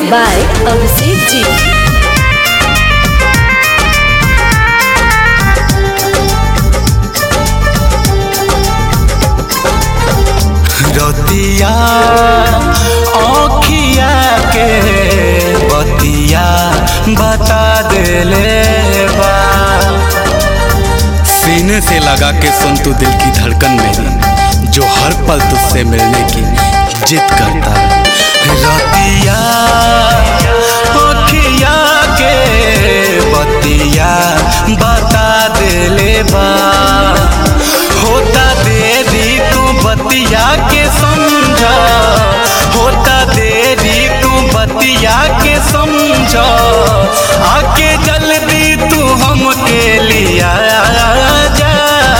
by Abhishek Ji. रतिया आँखिया के बतिया बता देले बा सीने से लगा के सुन तू दिल की धड़कन मेरी जो हर पल तुझसे मिलने की जिद करता है रतिया आँखिया के बतिया बता देले बा होता देरी तू बतिया के समझा होता देरी तू बतिया के समझा आके जल्दी तू हमके लिया जा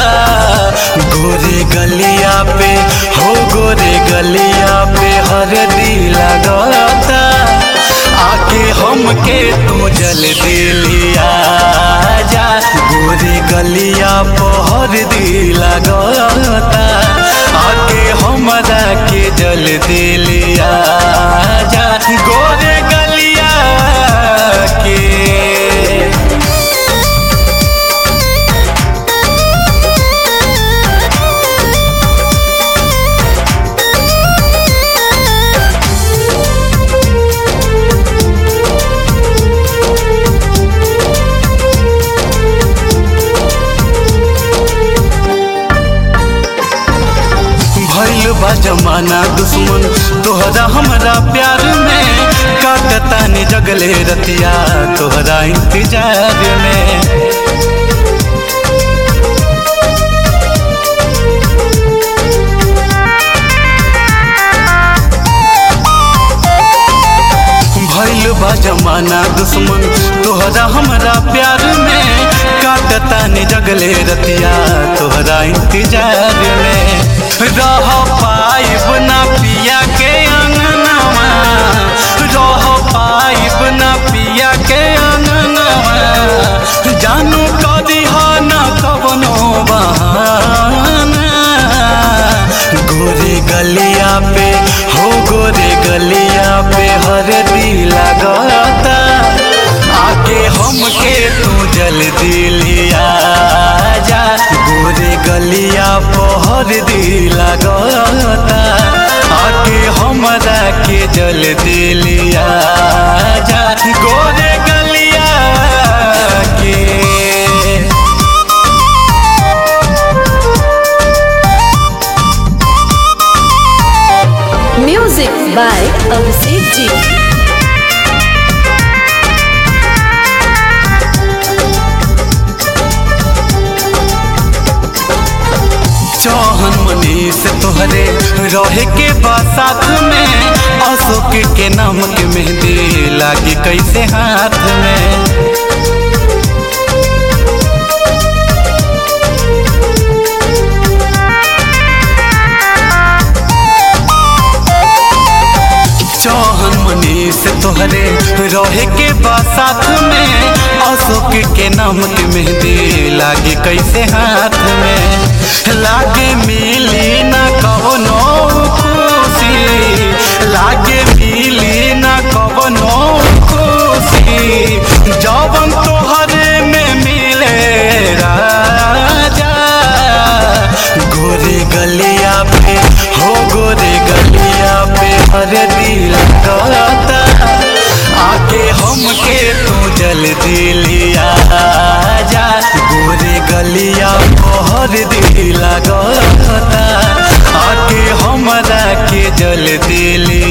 गोरे गलिया पे हो गोरे गलिया पे हरदी लगाता आके हमके तू जल्दी लिया जा गोरे गलिया पहर दी लगाता आके हमरा के जल्दी लिया जा गोरे गलिया के भइल बा जमाना दुश्मन तोहरा हमरा प्यार में काटता ने जगले रतिया तोहरा इंतजार में भइल बा जमाना दुश्मन तोहरा हमरा प्यार में काटता ने जगले रतिया तोहरा इंतजार में रह पाइब ना पिया के अंगनवा रह पाइब ना पिया के अंगनवा जानू कदी न कवनो बहाना गोरे गलिया पे हो गोरे गलिया पे हरदी लगाता आके हमके तू जल्दी लिया जा गोरे गलिया पहर दी लगाता आके हमरा के जल्दी लिया जा गोरे गलिया के Music by Abhishek Ji. चौहन मनी से तोहरे रहे के बा साथ में अशोक के नाम के मेहंदी लागी कैसे हाथ में चौहन मनी से तोहरे रहे के बा साथ में अशोक के नाम के मेहंदी लागे कैसे हाथ में लागे मिली ना कवनो खुशी लागे मिली ना कवनो खुशी जवन तोहरे में मिले राजा गोरे गलिया पे हो गोरे गलिया पे हर दिल कहता आके हमके तू जल्दी लिया जा गोरे गलिया पहर दिल कहता आके हमरा के जल्दी लिया